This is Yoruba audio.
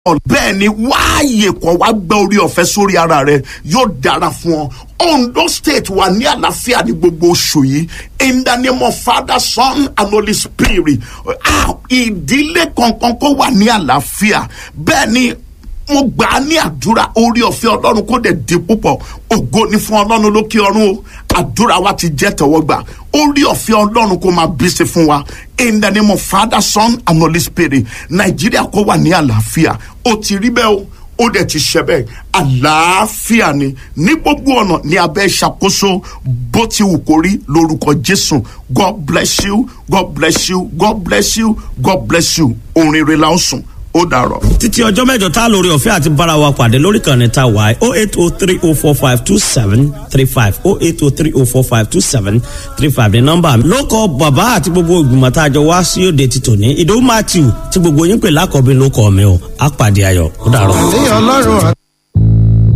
bẹ́ẹ̀ ni wáàyè kọ́ wá gbẹ́ orí ọ̀fẹ́ sórí ara rẹ yóò dára fún ọ Ondo state wà ní àlàáfíà ní gbogbo oṣù yìí in the name of Father Son and Holy Spirit Ah, ìdílé kankan kó wà ní àlàáfíà bẹ́ẹ̀ ni mo gbà á ní àdúrà orí ọ̀fẹ́ ọlọ́run kó dẹ̀ di púpọ̀ ògo ni fún ọlọ́run lókè ọ̀run o àdúrà wa ti jẹ́ tẹ̀wọ́gbà orí ọ̀fẹ́ ọlọ́run kó máa bí sí fún wa in the name of Father Son and Holy Spirit nàìjíríà kó wà ní àlàáfíà ó ti rí bẹ́ẹ̀ o ó dẹ̀ ti ṣe bẹ́ẹ̀ àlàáfíà ni ní gbogbo ọ̀nà ní abẹ́ ìṣàkóso bó ti wù kó rí lórúkọ Jésù God bless you God bless you God bless you God bless you orin rẹ̀ la ó sùn ó dàrọ̀. títí ọjọ́ mẹ́jọ tá a lórí ọ̀fẹ́ àti bára wa pàdé lórí kan ní ta wáyé oh eight oh three oh four five two seven three five oh eight oh three oh four five two seven three five ní nọ́mbà mi. ló kọ bàbá àti gbogbo ìgbìmọ̀ tá a jọ wá sí òde ti tòní ìdòwú matthew tí gbogbo yín pè lákọ̀ọ́bí ló kọ́ mi o á pàdé ayọ̀ ó dàrọ̀. ní ọlọ́run